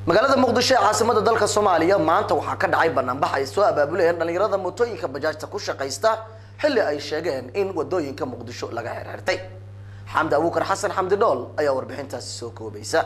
magaalada muqdisho ee caasimada dalka soomaaliya maanta waxaa ka dhacay banaanbax ay soo abaabuleen dhalinyarada mootooyinka bajaajta ku shaqaysta xilli ay sheegeen in wadooyinka muqdisho laga xirxirtay xamdi abuukar xasan xamdi dhool ayaa warbixintaasi soo koobaysa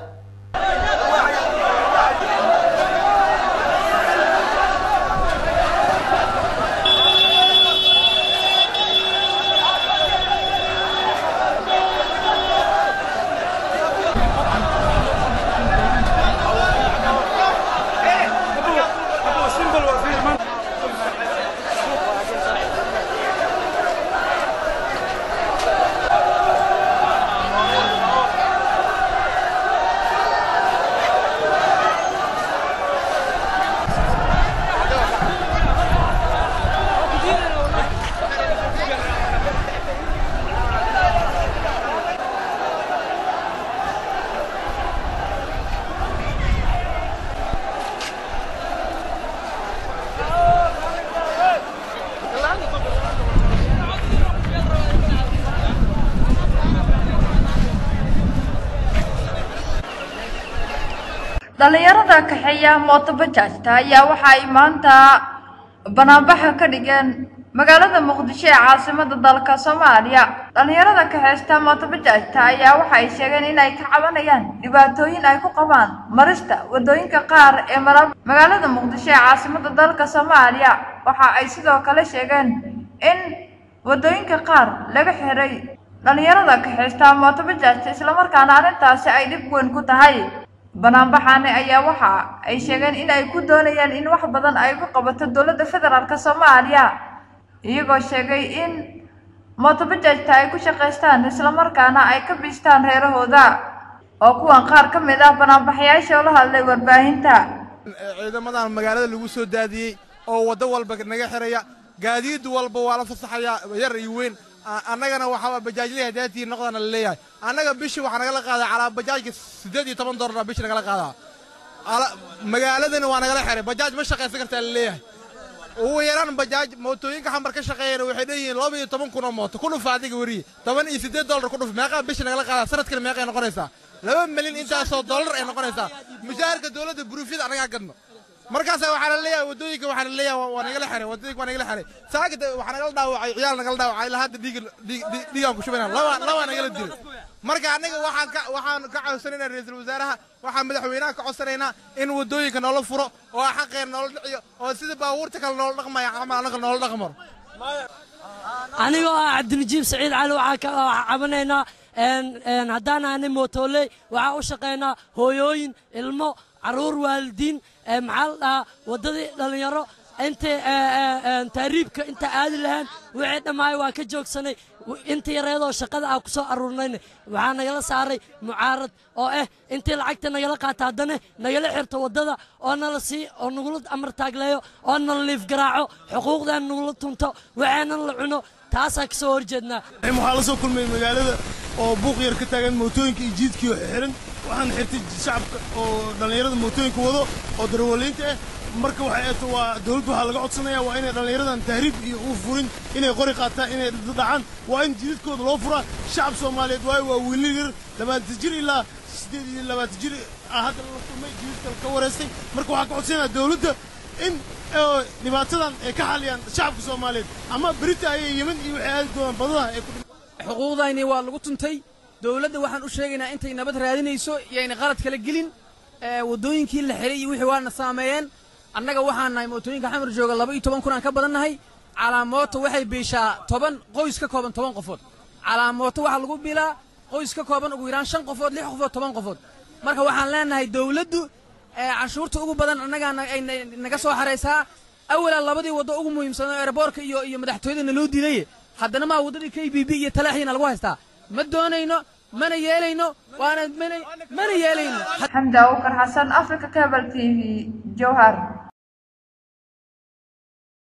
dhalinyarada kaxeeya mooto bajaajta ayaa waxa ay maanta banaanbaxa ka dhigeen magaalada muqdisho ee caasimada dalka soomaaliya dhalinyarada kaxeysta mooto bajaajta ayaa waxa ay sheegeen in ay ka cabanayaan dhibaatooyin ay ku qabaan marista wadooyinka qaar ee mara magaalada muqdisho ee caasimada dalka soomaaliya waxa ay sidoo kale sheegeen in wadooyinka qaar laga xiray dhalinyarada kaxeysta mooto bajaajta islamarkaana arrintaasi ay dhib weyn ku tahay banaanbaxaani ayaa waxa ay sheegeen in ay ku doonayaan in wax badan ay ku qabato dowladda federaalk soomaaliya iyagoo sheegay in mootobajaajta ay ku shaqaystaan islamarkaana ay ka biistaan reerahooda oo kuwan qaar ka mid ah banaanbaxayaasha oo la hadlay warbaahinta ciidamadan magaalada lagu soo daadiyey oo waddo walba naga xiraya gaadiid walba waa la fasaxayaa yar iyo weyn annagana waxaa bajaajlii hadaatii noqdana la leeyahay annaga bishii waxaa nagala qaadaa calaa bajaajka siddeed iyo toban doolara bishii nagala qaadaa magaaladana waa nagala xiray bajaaj ma shaqaysan kartaa la leeyahay ugu yaraan bajaaj mootooyinka xamar ka shaqeeyana waxay leeyihiin laba iyo toban kun oo mooto ku dhufa adiga weriye toban iyo siddeed doolar ku dhuf meeqaa bishii nagala qaadaa sanadkana meeqay noqonaysaa laba milyan intaasoo doolar ay noqonaysaa mushaharka dowladda buruufyada annagaa gadno markaasa waxaa la leeyahay wadooyinka waxaa la leeyahay waa nagala xiray wadooyinka waa nagala xiray saakada waxaa nagala dhaawacay ciyaal nagala dhaawacay ilaa hadda dhiig dhiigaan ku shubayna laba laba nagala dilay marka annaga waxaan ka waxaan ka codsanaynaa ra'iisul wasaaraha waxaan madaxweynaha ka codsanaynaa in wadooyinka noola furo oo xaqeena noola dhiciyo oo sida baabuurta kale noola dhaqmaya ama annaga noola dhaqmaro anigoo ah cabdinajiib saciid cali waxaa ka cabanaynaa haddaan aanay mootooley waxaa u shaqaynaa hooyooyin ilmo caruur waalidiin maxaa la dhahaa waddadii dhallinyaro intay taariibka inta aadi lahaan wixii dhammaay waa ka joogsanay inta yareedoo shaqada aan ku soo aruurnayna waxaa nagala saaray mucaarad oo ah intii lacagta nagala qaata haddana nagala xirto waddada oo nala sii oo nagula amar taagleeyo oo nala liif garaaco xuquuqdaan nagula tunto waxaanan la cuno taasaa ka soo horjeednaa waxaa la soo kulmay magaalada oo buuq yar ka taagan mootooyinka iyo jiidkii xiran waxaan xirtay shacabka oo dhallinyarada mootooyinka wado oo darwaliinta ah marka waxay eeto waa dawladdu waxaa laga codsanaya waa inay dhallinyaradan tahriib iyo u furin inay qori qaataan inay dhacaan waa in jidadkooda loo furaa shacab soomaaliyeed waayo waa wiilal yar labaatan jir ilaa siddeed iyo labaatan jir hadda la kulmay jidadka ka wareystay marka waxaa ka codsanaya dawladda in dhibaatadan ay ka xaliyaan shacabka soomaaliyeed ama berita ayay yeman iyo waxay aadi doonaan badadaha ay ku xuquuqdayni waa lagu tuntay dowladda waxaan u sheegaynaa intay nabad raadinayso yayna qalad kala gelin waddooyinkii la xiray iyo wixii waana saameeyeen annaga waxaan nahay mootooyinka xamar jooga laba iyo toban kun aan ka badan nahay calaamooto waxay biishaa toban qoys ka kooban toban qofood calaamooto waxaa lagu bilaa qoys ka kooban ugu yaraan shan qofood lix qofood toban qofood marka waxaan leenahay dowladdu canshuurta ugu badan annagaa ay naga soo xaraysaa awalaa labadii waddo ugu muhiimsanoo eeraboorka iyo iyo madaxtooyada naloo diidaye haddana maa waddadii k b b iyo talaaxdiina lagu haystaa ma doonayno mana yeelayno waana mana yeelayno xamdi abuukar xasan africa cable t v jowhar